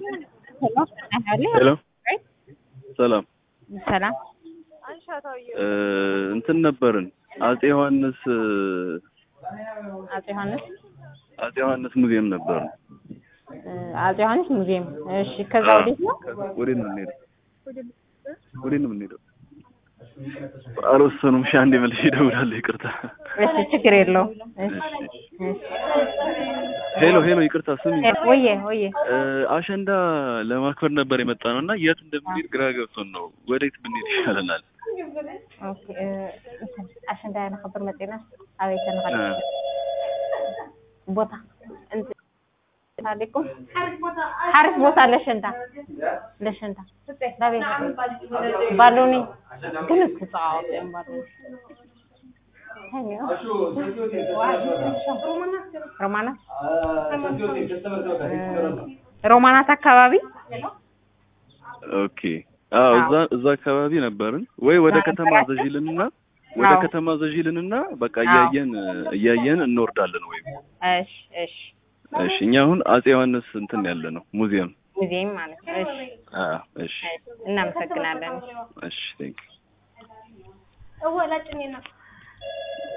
ሄሎ ሰላም ሰላም እ እንትን ነበርን አጼ ዮሐንስ አጼ ዮሐንስ አጼ ዮሐንስ ሙዚየም ነበርን። እ አጼ ዮሐንስ ሙዚየም። እሺ፣ ከዛ ወዴት ነው? ወዴት ነው የምንሄደው? ወዴት ነው የምንሄደው? አልወሰኑም። እሺ አንዴ መልሼ እደውላለሁ። ይቅርታ። እሺ፣ ችግር የለውም። እሺ፣ እሺ። ሄሎ ሄሎ፣ ይቅርታ ስሚ፣ ወየ ወየ እ አሸንዳ ለማክበር ነበር የመጣ ነው እና የት እንደምንሄድ ግራ ገብቶን ነው። ወዴት ብንሄድ ይሻለናል? ኦኬ እ እንትን አሸንዳ ንኽብር መፂና ኣበይ ተንኸድ ቦታ እንትን አለይኩም ሓሪፍ ቦታ ለሸንታ ለሸንታ ዳቤት ባሎኒ ግን ክፃወቱ እዮም ባሎኒ ሮማናት ሮማናት አካባቢ ኦኬ አዎ፣ እዛ እዛ አካባቢ ነበርን። ወይ ወደ ከተማ ዘዢልንና ወደ አዎ። ከተማ ዘዢልንና በቃ እያየን እያየን እንወርዳለን። ወይም እሺ እሺ እሺ፣ እኛ አሁን አጼ ዮሐንስ እንትን ያለ ነው ሙዚየም። ሙዚየም ማለት ነው። እሺ አዎ፣ እሺ እሺ፣ እናመሰግናለን። እሺ፣ ቴንክ